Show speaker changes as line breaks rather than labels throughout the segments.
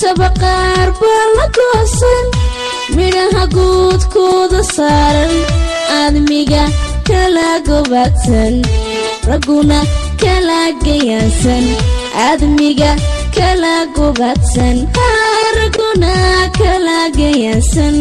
dhirtaba qaar baa la goosan midhaha guudkooda saaran aadmiga kala gobaadsan ragguna kala gayaansan aadmiga kala gobaadsan ragguna kala gayaansan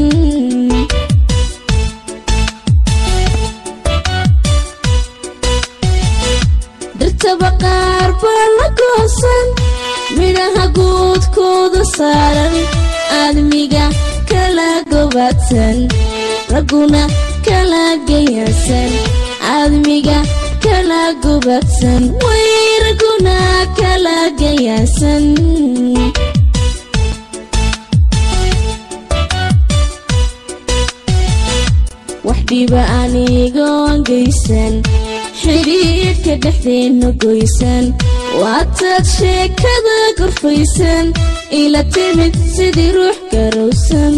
dhirtaba qaar baa la goosan midhaha guudkooda saaran aadmiga kala gobaadsan ragguna kala gayaansan aadmiga kala gobaadsan way ragguna kala gayaansan wax dhiba anigoon geysan xidhiidhka dhexdeenna goysan waataad sheekada gorfaysan ila timid sidii ruux garowsan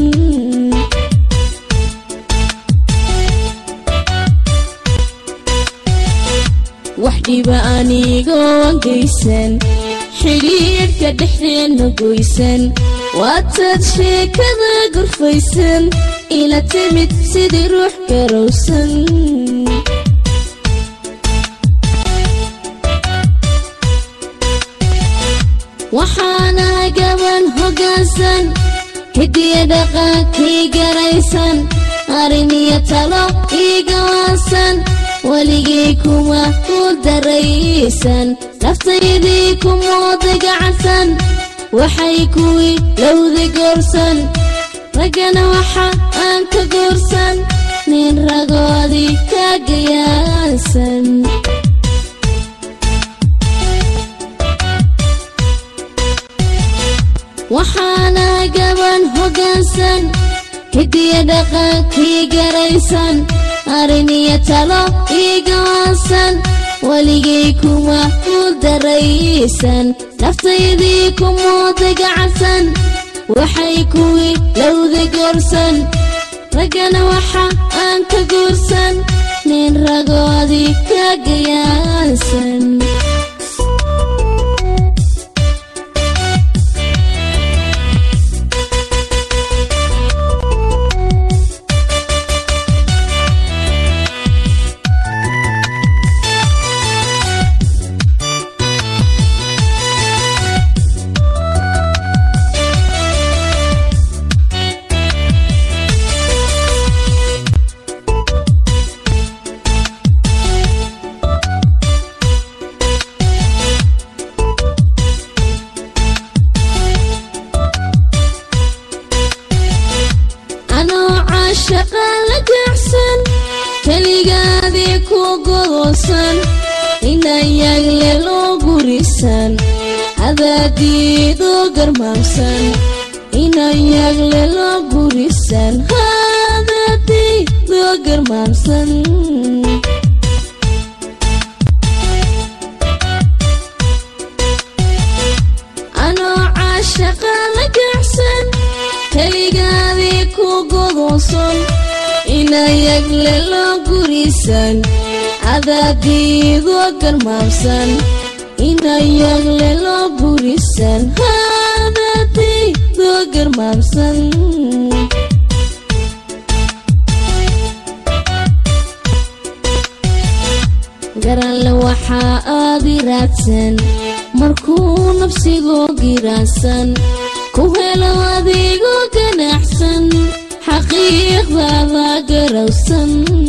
wax dhiba anigoon geysan xidhiidhka dhexdeenna goysan waataad sheekada gorfaysan ila timid sidii ruux garowsan waxaana gaban hoggaansan hidiya dhaqankii garaysan arrin iyo talo ii gawaansan weligay kuma ku daraysan naftaydii kumooda gacansan waxay kuwii lowda goorsan raggana waxa aan ka goorsan nin ragoodii ka gayaansan waxaana gaban hoggaansan hidiya dhaqankii garaysan arrin iyo talo ii gawaansan weligay kuma ku daraysan naftaydii kumooda gacansan waxay kuwii lowda goorsan raggana waxa aan ka guursan nin ragoodii ka gayaansan anoo caashaqa la gaacsan keligaadii ku godoosan inayagle loo gurisan hadaadiidoo garmaamsan inayagle loo gurisan hadaadiidoo garmaamsan anoo caashaqa la gaacsan keligaadii ku godoosan inayagle loo gurisan cadaadiidoo garmaamsan inayagle loo gurisan hadaadiidoo garmaamsan garanle waxaa aadi raadsan markuu nafsigoo giraansan ku helo adigoo ganacsan xaqiiqdaada garowsan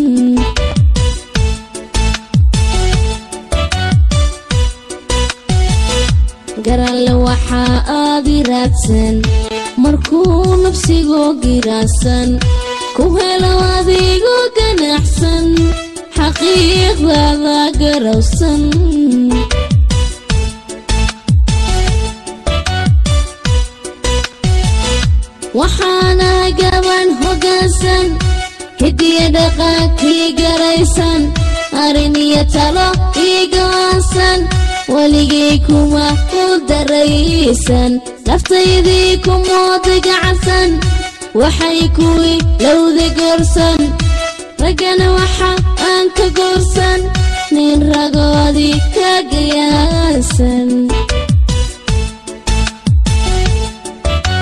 garanle waxaa aadi raadsan markuu nafsigoo giraansan ku helo adigoo ganacsan xaqiiqdaada garowsan waxaana gaban hoggaansan hidiya dhaqankii garaysan arrin iyo talo ii gawaansan weligay kuma ku daraysan naftaydii kumooda gacansan waxay kuwii lowda goorsan raggana waxa aan ka goorsan nin ragoodii ka gayaansan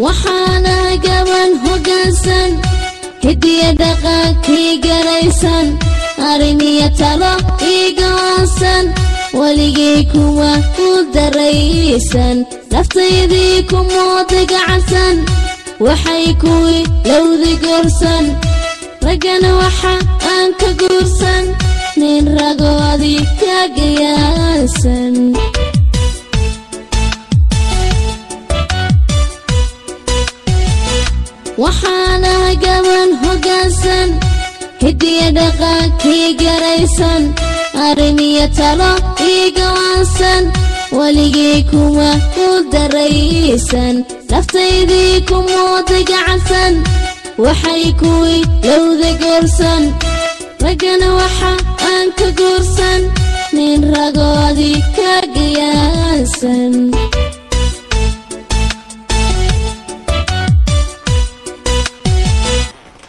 waxaana gaban hoggaansan hidiya dhaqankii garaysan ariniyo talo ii go'aansan weligii kuma u daraysan naftaydii kumooda gacansan waxay kuwii lowdi goorsan raggana waxa aan ka guursan nin ragoodii ka gayaasan waxaana gaban hoggaansan hidiya dhaqankii garaysan ariniyo talo ii go'aansan weligii kuma u daraysan naftaydii kumooda gacansan waxay kuwii lowda goorsan raggana waxa aan ka guursan nin rago